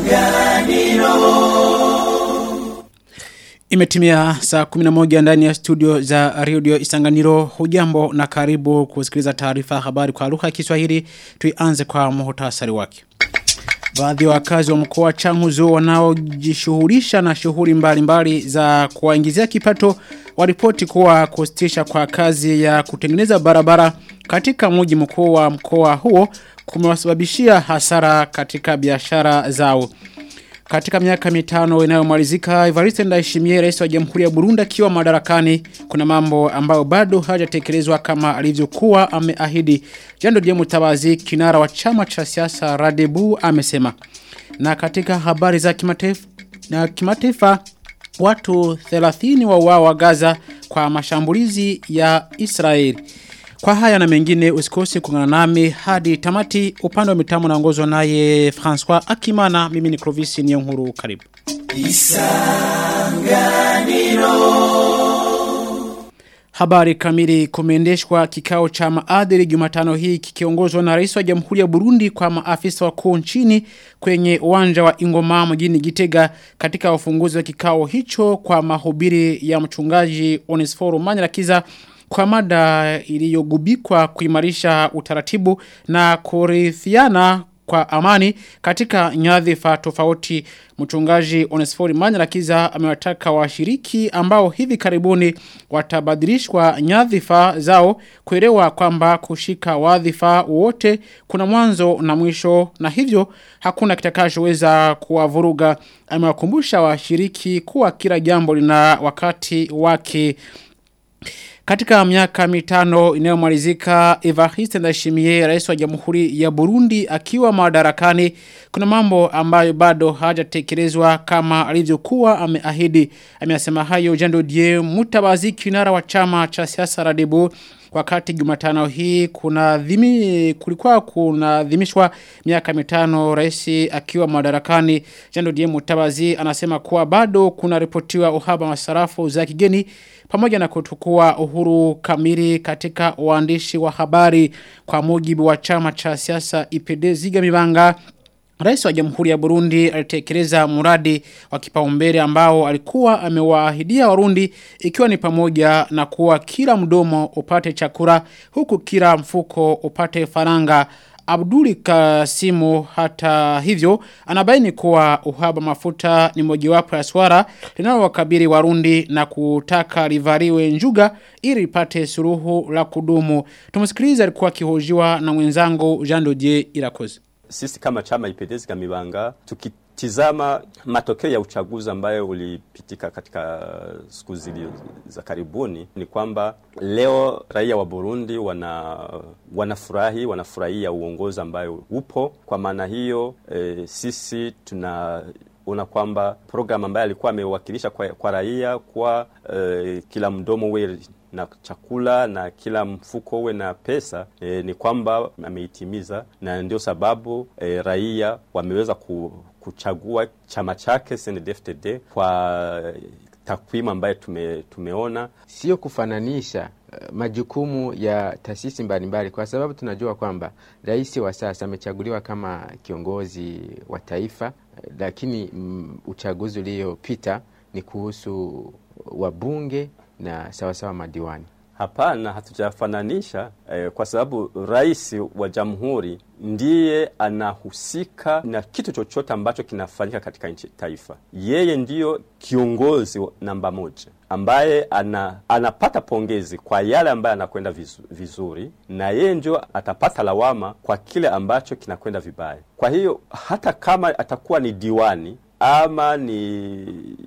Imetimia saa 11 ndani ya studio za Radio Isanganiro. Hujambo na karibu kusikiliza taarifa habari kwa lugha ya Kiswahili. Tuianze kwa muhtasari wake. Baadhi ya wakazi wa mkoa wa Changuzo wanaojishughulisha na shughuli mbalimbali za kuwaingizia kipato waripoti kuwa kusitisha kwa kazi ya kutengeneza barabara katika mji mkuu wa mkoa huo kumewasababishia hasara katika biashara zao. Katika miaka mitano inayomalizika Evariste Ndayishimiye rais wa Jamhuri ya Burundi akiwa madarakani kuna mambo ambayo bado hajatekelezwa kama alivyokuwa ameahidi. Jando Dieu Mutabazi kinara wa chama cha siasa Radebu amesema. Na katika habari za kimataifa na kimataifa watu 30 wauawa Gaza kwa mashambulizi ya Israeli. Kwa haya na mengine usikose kuungana nami hadi tamati upande wa mitambo naongozwa naye François Akimana mimi ni Clovis Niyonkuru karibu. Habari kamili kumeendeshwa kikao cha maadili Jumatano hii kikiongozwa na Rais wa Jamhuri ya Burundi kwa maafisa wakuu nchini kwenye uwanja wa Ingoma mjini Gitega katika ufunguzi wa kikao hicho kwa mahubiri ya mchungaji Onesforo Manyarakiza kwa mada iliyogubikwa kuimarisha utaratibu na kurithiana kwa amani katika nyadhifa tofauti mchungaji Onesfori Manyarakiza amewataka washiriki ambao hivi karibuni watabadilishwa nyadhifa zao kuelewa kwamba kushika wadhifa wote kuna mwanzo na mwisho na hivyo hakuna kitakachoweza kuwavuruga amewakumbusha washiriki kuwa kila jambo lina wakati wake katika miaka mitano inayomalizika Evariste Ndayishimiye rais wa Jamhuri ya Burundi akiwa madarakani kuna mambo ambayo bado hajatekelezwa kama alivyokuwa ameahidi amesema hayo Jando Die Mutabazi kinara wa chama cha siasa Radebu wakati Jumatano hii kuna dhimi kulikuwa kuna dhimishwa miaka mitano rais akiwa madarakani Jando Die Mutabazi anasema kuwa bado kuna ripotiwa uhaba wa sarafu za kigeni pamoja na kutukua uhuru kamili katika uandishi wa habari kwa mujibu wa chama cha siasa IPD Ziga Mibanga Rais wa Jamhuri ya Burundi alitekeleza muradi wa kipaumbele ambao alikuwa amewaahidia Warundi ikiwa ni pamoja na kuwa kila mdomo upate chakula huku kila mfuko upate faranga Abduli Kasimu hata hivyo anabaini kuwa uhaba mafuta ni mojawapo ya swara linalowakabili Warundi na kutaka livaliwe njuga ili lipate suruhu la kudumu. Tumsikilize alikuwa akihojiwa na mwenzangu Jean Dodier Irakoze. Sisi kama chama ipendezi kamibanga tukitizama matokeo ya uchaguzi ambayo ulipitika katika siku zili za karibuni ni kwamba leo raia wa Burundi wana wanafurahi wanafurahia uongozi ambayo upo kwa maana hiyo e, sisi tuna una kwamba program ambayo alikuwa amewakilisha kwa, kwa raia kwa e, kila mdomo we na chakula na kila mfuko uwe na pesa e, ni kwamba ameitimiza na ndio sababu e, raia wameweza ku, kuchagua chama chake CNDD-FDD kwa takwimu ambayo tume, tumeona sio kufananisha uh, majukumu ya taasisi mbalimbali kwa sababu tunajua kwamba rais wa sasa amechaguliwa kama kiongozi wa taifa uh, lakini mm, uchaguzi uliopita ni kuhusu wabunge na sawasawa madiwani. Hapana, hatujafananisha eh, kwa sababu rais wa jamhuri ndiye anahusika na kitu chochote ambacho kinafanyika katika nchi taifa. Yeye ndiyo kiongozi namba moja ambaye ana, anapata pongezi kwa yale ambaye anakwenda vizu, vizuri na yeye ndio atapata lawama kwa kile ambacho kinakwenda vibaya. Kwa hiyo hata kama atakuwa ni diwani ama ni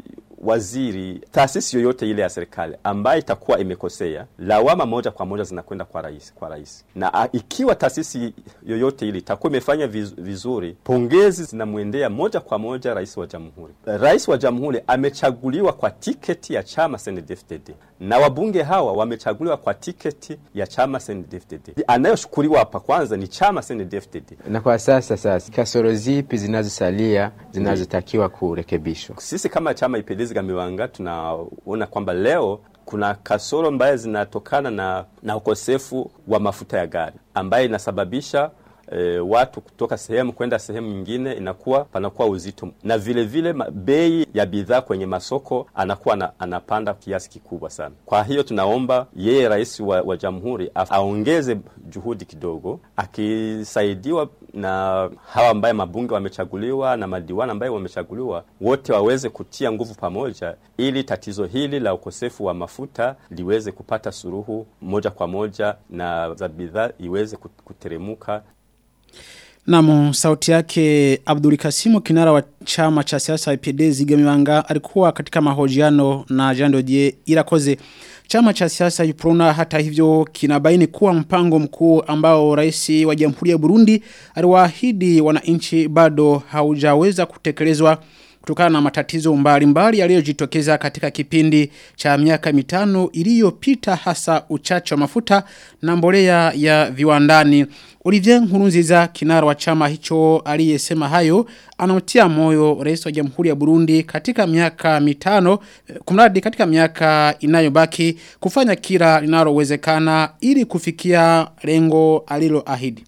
waziri, taasisi yoyote ile ya serikali ambayo itakuwa imekosea, lawama moja kwa moja zinakwenda kwa rais, kwa rais. Na a, ikiwa taasisi yoyote ile itakuwa imefanya viz, vizuri, pongezi zinamwendea moja kwa moja rais wa jamhuri. Rais wa jamhuri amechaguliwa kwa tiketi ya chama CNDD-FDD na wabunge hawa wamechaguliwa kwa tiketi ya chama CNDD-FDD. Anayoshukuriwa hapa kwanza ni chama CNDD-FDD. Na kwa sasa sasa, kasoro zipi zinazosalia zinazotakiwa kurekebishwa? Sisi kama chama ipendezi Gamiwanga tunaona kwamba leo kuna kasoro ambaye zinatokana na, na ukosefu wa mafuta ya gari ambaye inasababisha e, watu kutoka sehemu kwenda sehemu nyingine inakuwa panakuwa uzito, na vile vile bei ya bidhaa kwenye masoko anakuwa na, anapanda kiasi kikubwa sana. Kwa hiyo tunaomba yeye rais wa, wa jamhuri aongeze juhudi kidogo, akisaidiwa na hawa ambaye mabunge wamechaguliwa na madiwani ambaye wamechaguliwa, wote waweze kutia nguvu pamoja, ili tatizo hili la ukosefu wa mafuta liweze kupata suluhu moja kwa moja na za bidhaa iweze kuteremuka. Namu sauti yake Abdul Kasimu kinara wa chama cha siasa IPD Zigamiwanga alikuwa katika mahojiano na Jando Die Irakoze. Chama cha siasa Uprona hata hivyo kinabaini kuwa mpango mkuu ambao rais wa Jamhuri ya Burundi aliwaahidi wananchi bado haujaweza kutekelezwa kutokana na matatizo mbalimbali yaliyojitokeza katika kipindi cha miaka mitano iliyopita hasa uchache wa mafuta na mbolea ya viwandani. Olivier Nkurunziza kinara wa chama hicho aliyesema hayo anamtia moyo rais wa Jamhuri ya Burundi katika miaka mitano kumradi katika miaka inayobaki kufanya kila linalowezekana ili kufikia lengo aliloahidi.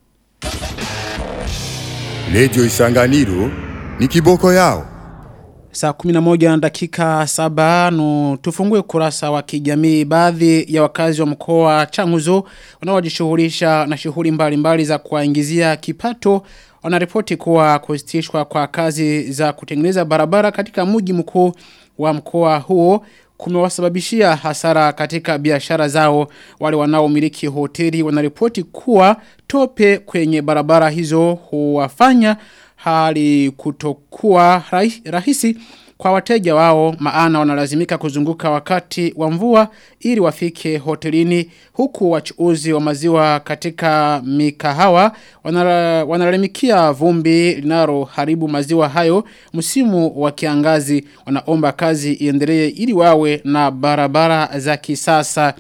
Radio Isanganiro ni kiboko yao. Saa kuminamoja na dakika saba no tufungue kurasa wa kijamii baadhi ya wakazi wa mkoa changuzo wanaojishughulisha na shughuli mbalimbali za kuwaingizia kipato wanaripoti kuwa kusitishwa kwa kazi za kutengeneza barabara katika mji mkuu wa mkoa huo kumewasababishia hasara katika biashara zao wale wanaomiliki hoteli wanaripoti kuwa tope kwenye barabara hizo huwafanya hali kutokuwa rahisi kwa wateja wao maana wanalazimika kuzunguka wakati wa mvua ili wafike hotelini huku wachuuzi wa maziwa katika mikahawa wanalalamikia vumbi linalo haribu maziwa hayo msimu wa kiangazi wanaomba kazi iendelee ili wawe na barabara za kisasa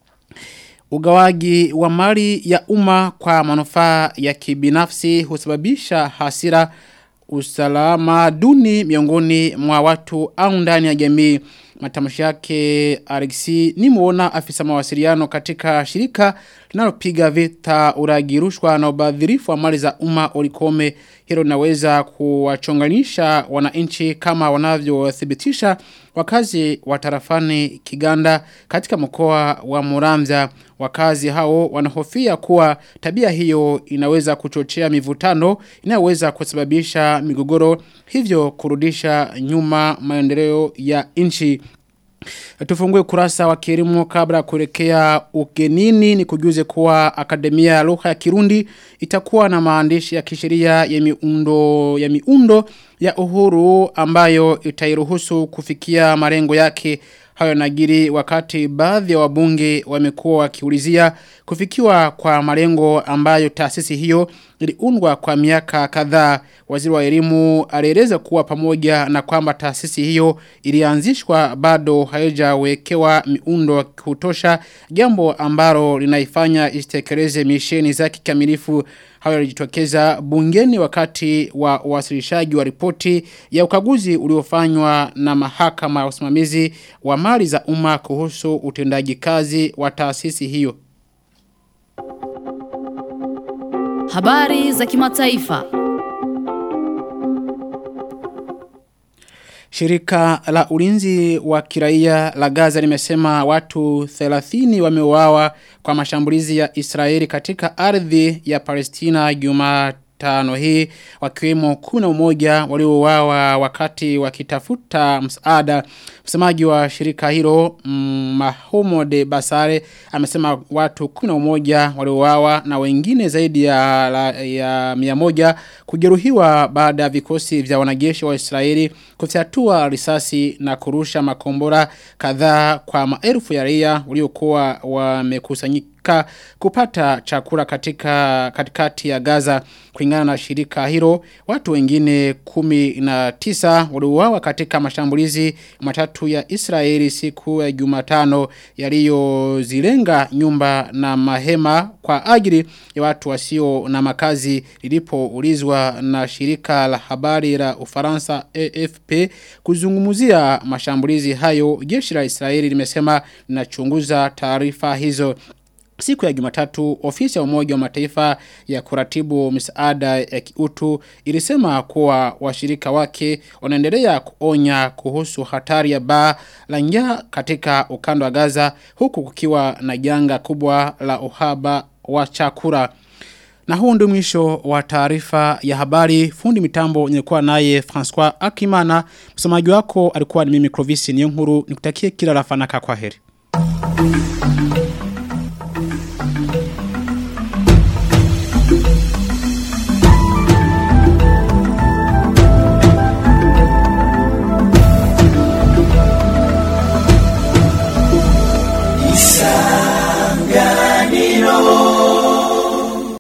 Ugawaji wa mali ya umma kwa manufaa ya kibinafsi husababisha hasira usalama duni miongoni mwa watu au ndani ya jamii matamshi yake Alexi ni muona afisa mawasiliano katika shirika linalopiga vita uragirushwa na ubadhirifu wa mali za umma olikome hilo linaweza kuwachonganisha wananchi kama wanavyothibitisha wakazi wa tarafani Kiganda katika mkoa wa Muramza wakazi hao wanahofia kuwa tabia hiyo inaweza kuchochea mivutano inayoweza kusababisha migogoro hivyo kurudisha nyuma maendeleo ya nchi Tufungue kurasa wa kilimo kabla kuelekea ugenini ni kujuze kuwa akademia ya lugha ya Kirundi itakuwa na maandishi ya kisheria ya miundo ya miundo ya uhuru ambayo itairuhusu kufikia malengo yake hayo nagiri wakati baadhi ya wabunge wamekuwa wakiulizia kufikiwa kwa malengo ambayo taasisi hiyo iliundwa kwa miaka kadhaa waziri wa elimu alieleza kuwa pamoja na kwamba taasisi hiyo ilianzishwa bado haijawekewa miundo kutosha jambo ambalo linaifanya isitekeleze misheni za kikamilifu hayo yalijitokeza bungeni wakati wa wasilishaji wa ripoti ya ukaguzi uliofanywa na mahakama ya usimamizi wa mali za umma kuhusu utendaji kazi wa taasisi hiyo. Habari za kimataifa. Shirika la ulinzi wa kiraia la Gaza limesema watu 30 wameuawa kwa mashambulizi ya Israeli katika ardhi ya Palestina Jumatano hii wakiwemo kuna umoja waliouawa wakati wakitafuta msaada. Msemaji wa shirika hilo Mahmoud Basare amesema watu kuna umoja waliouawa na wengine zaidi ya, la, ya miamoja kujeruhiwa baada ya vikosi vya wanajeshi wa Israeli kufyatua risasi na kurusha makombora kadhaa kwa maelfu ya raia waliokuwa wamekusanyika kupata chakula katika katikati ya Gaza kulingana na shirika hilo watu wengine kumi na tisa waliuawa katika mashambulizi matatu ya Israeli siku ya Jumatano yaliyozilenga nyumba na mahema kwa ajili ya watu wasio na makazi lilipoulizwa na shirika la habari la Ufaransa AFP kuzungumzia mashambulizi hayo jeshi la Israeli limesema linachunguza taarifa hizo Siku ya Jumatatu, ofisi ya Umoja wa Mataifa ya kuratibu misaada ya kiutu ilisema kuwa washirika wake wanaendelea kuonya kuhusu hatari ya baa la njaa katika ukanda wa Gaza huku kukiwa na janga kubwa la uhaba wa chakula. Na huu ndio mwisho wa taarifa ya habari. Fundi mitambo nilikuwa naye François Akimana. Msomaji wako alikuwa ni mimi Clovis Niyonkuru. Nikutakie kila la fanaka kwa heri.